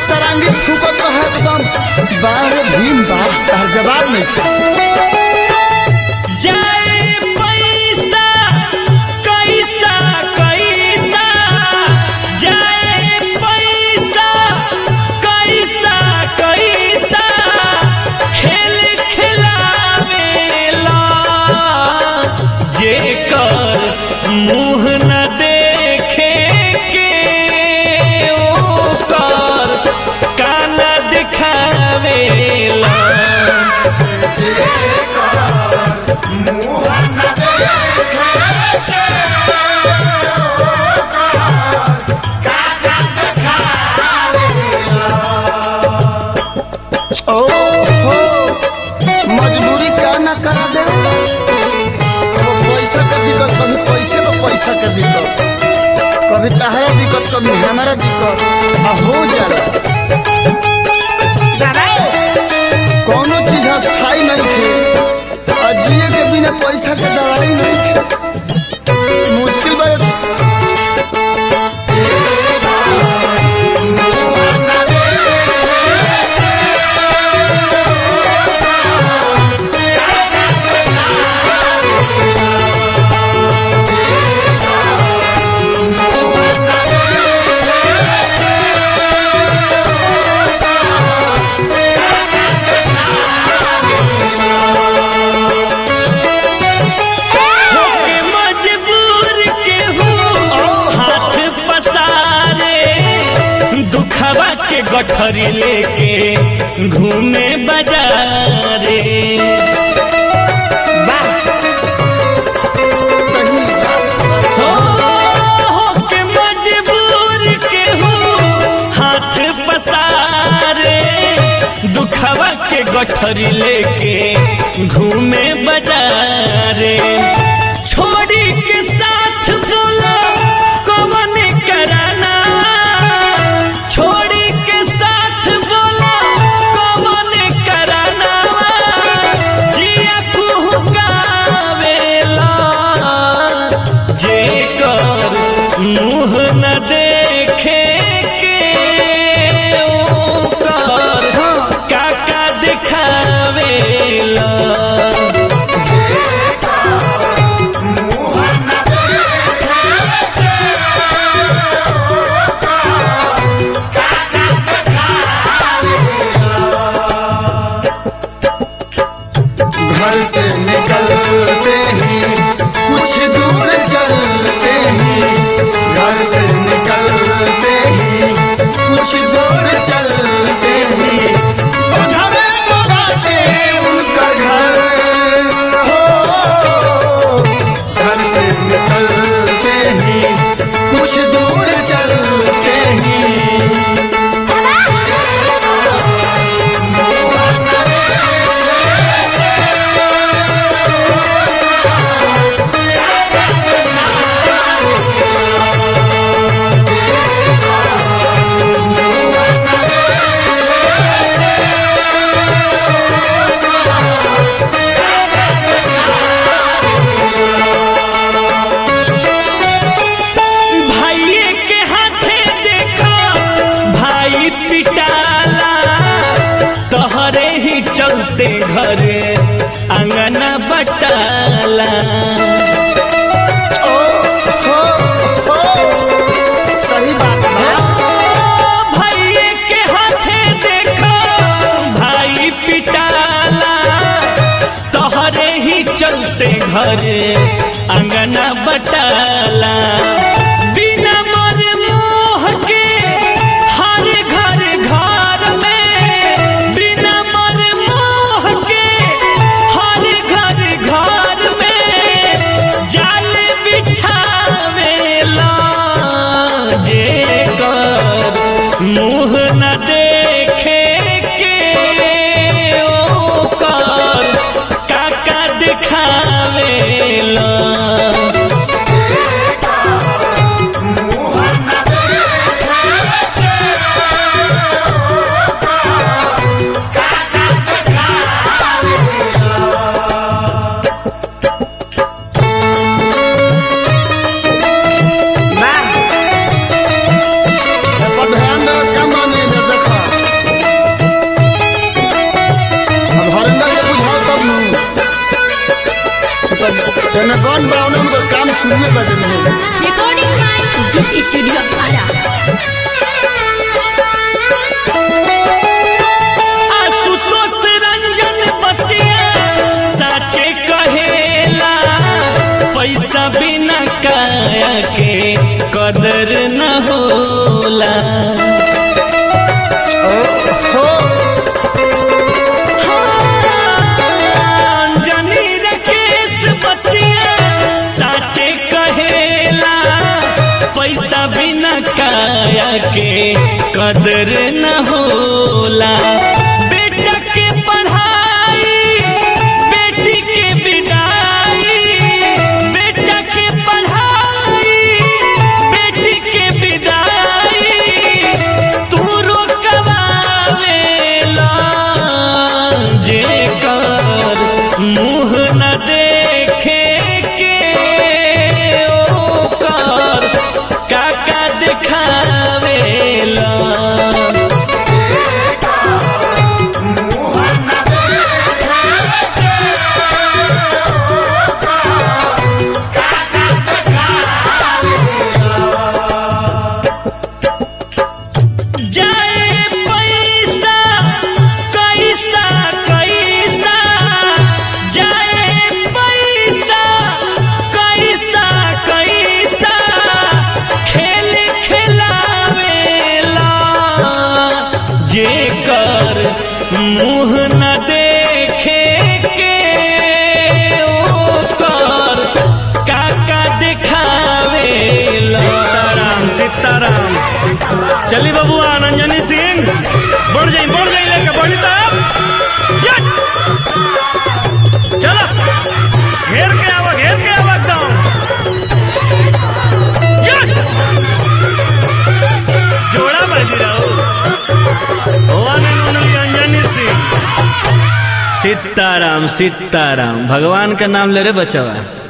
सरांगी फूकत रहे एकदम बाहर भीम बात तार जवाब नहीं जाए पैसा कैसा कैसा जाए पैसा कैसा कैसा खेल खिलावेला जेकर मुँह न देखे के ओकर कान दिखावेला ओ हो मजबूरी का ना करा दे कभी पैसा का दिक्कत कभी पैसे में पैसा का दिक्कत कभी तहरा दिक्कत कभी हमारा दिक्कत आ हो जाला कोनो चीज अस्थाई नहीं थे आ जिए के बिना पैसा के दवाई नहीं थे मुश्किल बात होके मजबूर केहू हाथ पसारे दुखवा के गठरी लेके घूमे बाजारे वाह सही बात हो होके मजबूर केहू हाथ पसारे दुखवा के गठरी लेके घूमे बाजारे छोड़ी के साथ बोला कौन कराना छोड़ी के साथ बोला कौन कराना जिया कुहकावेला जेकर मुँह न देखे के ओकर काका दिखावेला घर से निकलते ही कुछ दूर चलते ही घर से निकलते ही कुछ दूर चलते ही बंधवे बगाते उनका घर हो घर से निकलते ही कुछ दूर चलते ही भाइये के हाथे देखो भाई पिटाला तोहरे ही चलते घरे अंगना बटाला ओ हो हो सही बात है भाइये के हाथे देखो भाई पिटाला तोहरे ही चलते घरे अंगना बटाला बिना मर मोह के हर घर घर में बिना मर मोह के हर घर घर में जाल बिछावेला जेकर मुँह न देखे के ओकर काका दिखावेला जने गन बा उन्हें उनकर काम सुनिए बजे में Recording by Zip Studio Ara. Ashutosh Ranjan बतिया साचे कहेला पैसा बिना काया के कदर न होला हो जनी रे केस बतिया साचे कहेला पैसा बिना काया के कदर न होला बेटा के पढ़ाई बेटी के विदाई बेटा के पढ़ाई बेटी के विदाई तू रोकवावेला जे कर मुँह न देखे के ओकर काका देखावेला जाए पैसा कैसा कैसा जाए पैसा कैसा कैसा खेल खिलावेला जे कर मुँह न देखे के ओकर काका देखावेला सीताराम सीताराम चली बबुआ अंजनी सिंह बढ़ जाई बढ़ जाई लेके बढ़ी तब यस! चलो घेर के आवा घेर के आवा एकदम यस! जोड़ा बाजी रहो हुआ नहीं उन्होंने अंजनी सिंह सीताराम सीताराम भगवान का नाम ले रे बचवा